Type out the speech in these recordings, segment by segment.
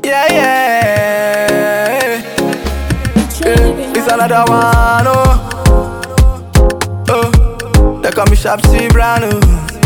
Yeah, yeah. yeah. It's another one, oh. Oh, they call me Sharp C Brown, oh.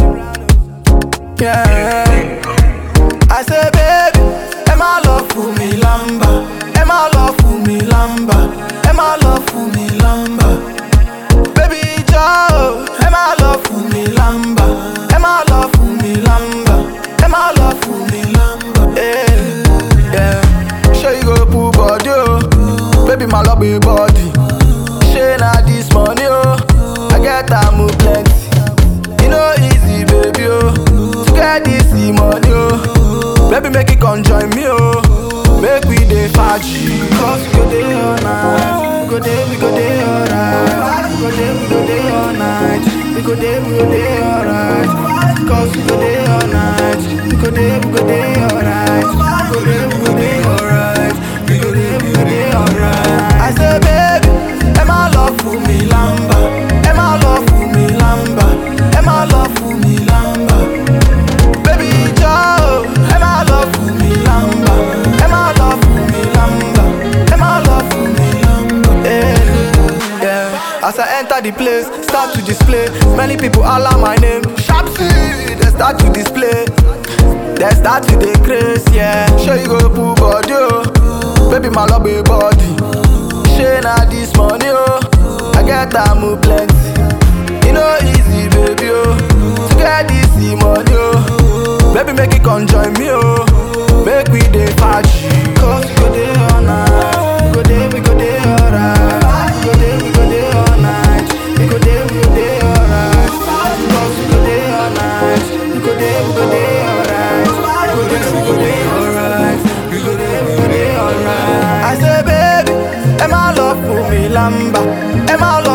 Yeah. I say, baby, am I love for me lamba? Am I love for me lamba? Am I love for me lamba? Baby Joe, am I love for me lamba? Am I love for me lamba? Am I love for me lamba? Yeah, yeah. Sure you go pull body, oh. Baby, my love be body. Shey na this money, oh. I get am move plenty. E no easy, baby, oh. To get this money, oh. Baby, make it come join me, oh. Make we dey faji. Cause we go dey all night. We go dey, we go dey alright. We go dey, we go dey all night. We go dey, we go dey alright. Cause we go dey all night. We go dey, we go dey alright. We go dey, we go dey alright. We go dey, we go dey alright. I say, baby, am I love for me lamba? Am I love for me lamba? Am I love for me lamba? Baby Joe, am I love for me lamba? Am I love for me lamba? Am I love for me lamba? Yeah, yeah. As I enter the place, start to display. Many people holler my name. Sharp C, they start to display. They start to dey craze, yeah. Sure you go pull body, oh. Baby, my love be body. Shey na this money, oh. I get am move plenty. E no easy, baby, oh. To get this money, oh. Baby, make it come join me, oh. Make we dey faji. Cause we go dey all night. We go dey, we go dey alright. We go dey, we go dey all night. We go dey, we go dey alright. Cause we go dey all night. We go dey, we go dey alright. We go dey, we go dey alright. We go dey, we go dey alright. I say, baby, am I love for me lamba? Am I love